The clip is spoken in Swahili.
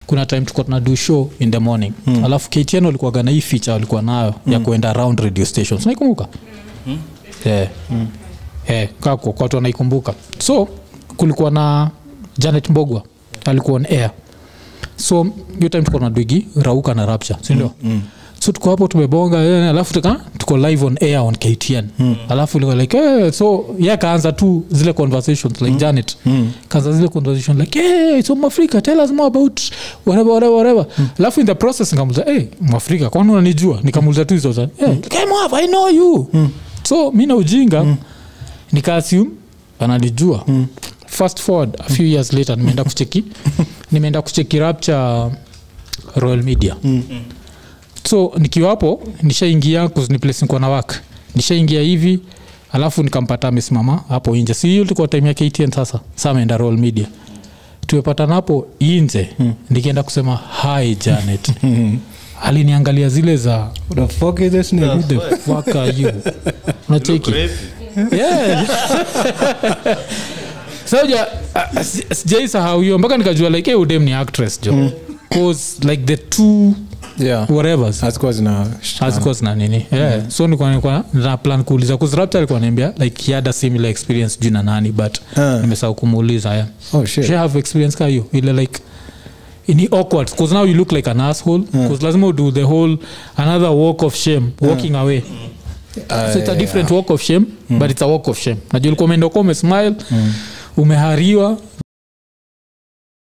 kuna time tuko tunadu show in the morning mm. alafu ktn walikuwaga na hii feature walikuwa nayo mm. ya kuenda around radio stations naikumbuka mm. yeah. mm. yeah. kako kwa watu wanaikumbuka so kulikuwa na janet mbogwa alikuwa on air so hiyo time tuko na dwigi rauka na rapture sindio mm. mm so tuko hapo tumebonga eh, alafu tuka tuko live on air on ktn mm. alafu ilikuwa like eh, so ye akaanza tu zile conversations like mm. janet mm. kaanza zile conversation like hey, so mwafrika tell us more about whatever whatever whatever mm. alafu in the process nikamuliza hey, mwafrika kwani unanijua nikamuliza tu hizo za hey, came up i know you mm. so mi na ujinga mm. nikaassume ananijua mm fast forward a few years later nimeenda kucheki nimeenda kucheki rapture royal media mm so nikiwa hapo nishaingia ni place nikuwa na wak nishaingia hivi alafu nikampata amesimama hapo inje si hiyo tulikuwa time ya ktn sasa sa ameenda royal media tumepatana hapo inje hmm. nikienda kusema hi janet aliniangalia zile za What the fuck is this nigga? who the fuck are you unacheki yeah. soja sijaisahau hiyo mpaka nikajua like hey, udem ni actress jo cause like the two Yeah. whatevers Hazikuwa zina hazikuwa zina nini yeah. so nilikuwa nilikuwa na plan kuuliza kuzrapta alikuwa niambia like he had a similar experience juu na nani but Ah. nimesahau kumuuliza yeah. Oh shit. She have experience ka hiyo ile like ni awkward because now you look like an asshole because lazima udo the whole another walk of shame walking away so it's a different walk of shame but it's a walk of shame najua ulikuwa umeenda uko umesmile umehariwa